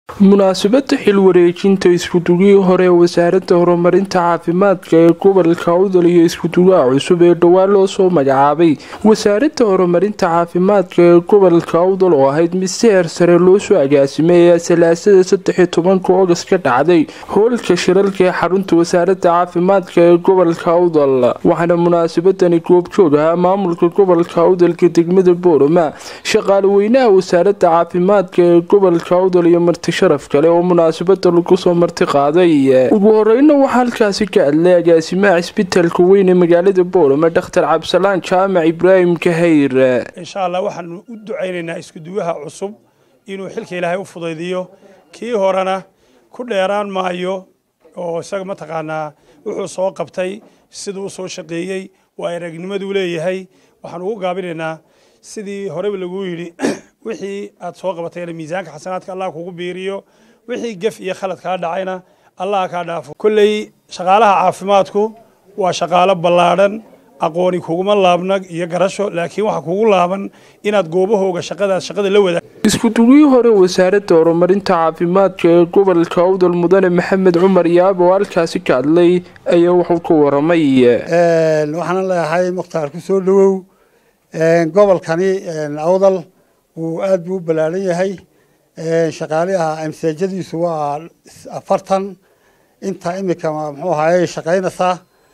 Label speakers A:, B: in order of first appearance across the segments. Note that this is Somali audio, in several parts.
A: munaasabada xil wareejinta iskudugihii hore ee wasaaradda horumarinta caafimaadka ee gobolka awdal iyo iskudugaha cusub ee dhowaan loo soo magacaabay wasaaradda horumarinta caafimaadka ee gobolka awdal oo ahayd mid si heer sare loo soo agaasimay ayaa salaasada saddexiyo tobanka oogast ka dhacday hoolka shiralka ee xarunta wasaaradda caafimaadka ee gobolka awdal waxaana munaasabadani goobjoog ahaa maamulka gobolka awdalka degmada boorama shaqaale weynaha wasaaradda caafimaadka ee gobolka awdal iyo marti sharaf kale oo munaasabada lagu soo marti qaaday ugu horeyna waxaa halkaasi ka hadlay agaasimaha cisbitaalka weyn ee magaalada boorama dhakhtar cabdisalaan jaamac ibraahim kahayr
B: insha allah waxaanu u ducaynaynaa iskuduwaha cusub inuu xilka ilaahay u fudaydiyo kii horena ku dheeraan maayo oo isaga mataqaanaa wuxuu soo qabtay siduu u soo shaqeeyey waa aragnimaduu leeyahay waxaan ugu gaabinaynaa sidii horeba laguu yidhi wixii aad soo qabatayna miisaanka xasanaadka allah kugu biiriyo wixii gef iyo khalad kaa dhacayna allah kaa dhaafo kolley shaqaalaha caafimaadku waa shaqaalo ballaadhan aqooni kuguma laabna iyo garasho laakiin waxaa kugu laaban inaad goobahooga shaqadaas shaqada la wadaag
A: iskudugihii hore wasaaradda horumarinta caafimaadka ee gobolka awdal mudane maxamed cumar yaab oo halkaasi ka hadlay ayaa wuxuu ka waramay
C: waxaana leeyahay mukhtaar ku soo dhowow gobolkani awdal wuu aad buu u ballaaran yahay shaqaaliha amseejadiisu waa afartan inta imika muxuu ahaye shaqaynaysaa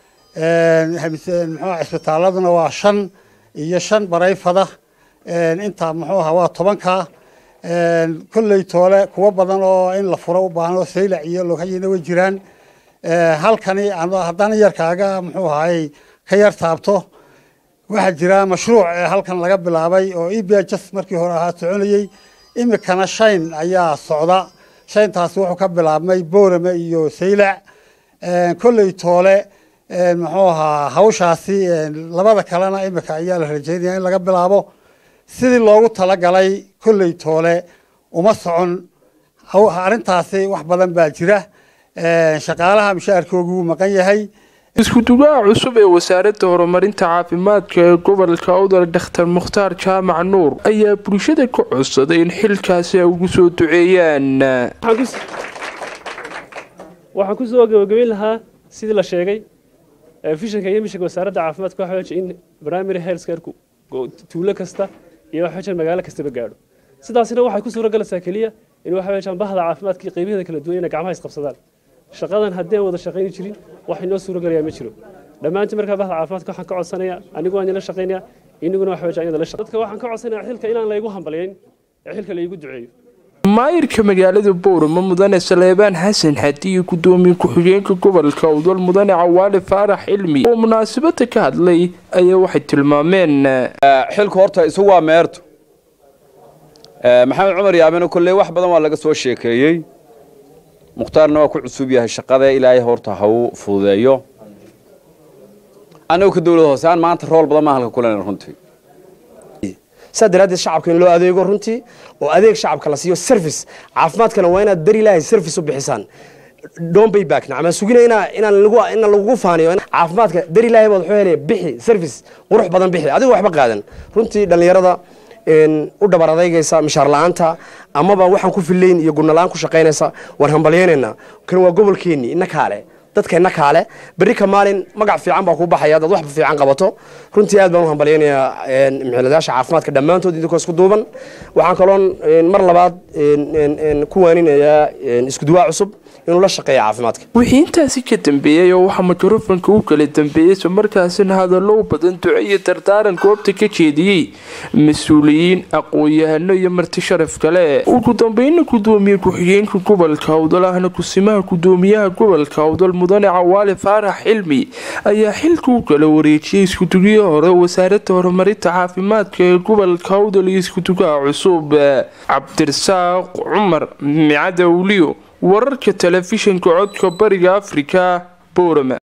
C: muxuu cisbitaaladuna waa shan iyo shan barayfada inta muxuu ahaa waa tobanka kolley toole kuwo badan oo in la furo u baahan oo saylac iyo lokayina way jiraan halkani haddana yarkaaga muxuu ahaye ka yar taabto waxaa jira mashruuc ee halkan laga bilaabay oo e b j markii hore ahaa soconayey imikana shayn ayaa socda shayntaasi wuxuu ka bilaabmay boorame iyo saylac kolley toole muxuu ahaa hawshaasi labada kalena imika ayaa la rajeynaya in laga bilaabo sidii loogu talagalay kolley toole uma socon arrintaasi wax badan baa jira shaqaalaha mishaarkoogu wuu maqan yahay
A: iskudugaha cusub ee wasaaradda horumarinta caafimaadka ee gobolka awdal dhakhtar mukhtaar jaamac nuur ayaa bulshada ka codsaday in xilkaasi ay ugu soo duceeyaan
D: waxaan kusoo gabagabeyn lahaa sidii la sheegay fishanka iyo mishanka wasaaradda caafimaadka waxa weeye in primary health care-ku tuulo kasta iyo waxa weeye magaalo kastaba gaadho sidaasina waxay ku suura galaysaa keliya in waxa weeye bahda caafimaadka iyo qiimaheeda kala duwan inay gacmaha isqabsadaan shaqadan haddii aan wada shaqayni jirin wax inoo suura galayaa ma jiro dhammaantiin markaa bahda caafimaadka waxaan ka codsanayaa anigu waan idinla shaqaynayaa iniguna waxa weeye idinla shaqay dadka waxaan ka codsanayaa xilka inaan laygu hambalyayn ee xilka laygu duceeyo
A: maayirka magaalada boorama mudane saleebaan xasan xadi iyo gudoomiye ku-xigeenka gobolka awdal mudane cawaale faarax cilmi oo munaasabada ka hadlay ayaa waxay tilmaameen
E: xilku horta isagu waa meerto maxamed cumar yaabena kolley wax badan waa laga soo sheekeeyey mukhtaarna waa ku cusub yahay shaqada ilaahay horta ha u fududeeyo annagu ka dowlad hoose aan maanta rool badan maa halka kulen runtii
F: saa daraaddeed shacabka in loo adeego runtii oo adeeg shacabka la siiyo service caafimaadkana waa inaad beri ilaahay service u bixisaan don't pay back nacma sugina inaa inaan lagu inaan lagugu faaniyo caafimaadka beri ilaahay baad wuxuu helaya bixi service qurux badan bixi adigu waxba qaadan runtii dhallinyarada u dhabar adaygaysa mishaar la-aanta amaba waxaan ku fillayn iyo gurnalaan ku shaqaynaysa waan hambalyaynaynaa kan waa gobolkeenni ina kaale dadka ina kaale berri ka maalin magac fiican baa kuu baxaya dad waxba fiican qabato runtii aad baan u hambalyaynayaa mixiladayaasha caafimaadka dhammaantood idinkoo isku duuban waxaan kaloon mar labaad ku waaninayaa iskuduwaa cusub inuu la shaqeeya caafimaadka
A: wixii intaasi ka dambeeyey oo waxaa mikrofonka u kala dambeeyey isla markaasina hadallo u badan duco iyo dardaaran goobta ka jeediyey mas-uuliyiin aqoon-yahano iyo marti sharaf kale ugu dambeyna gudoomiye ku-xigeenka gobolka awdal ahna kusimaha gudoomiyaha gobolka awdal mudane cawaale faarax cilmi ayaa xilka u kala wareejiyey iskudugihii hore wasaaradda horumarinta caafimaadka ee gobolka awdal iyo iskudugaha cusub cabdirasaaq cumar micada awliyo wararka telefishinka codka bariga afrika boorama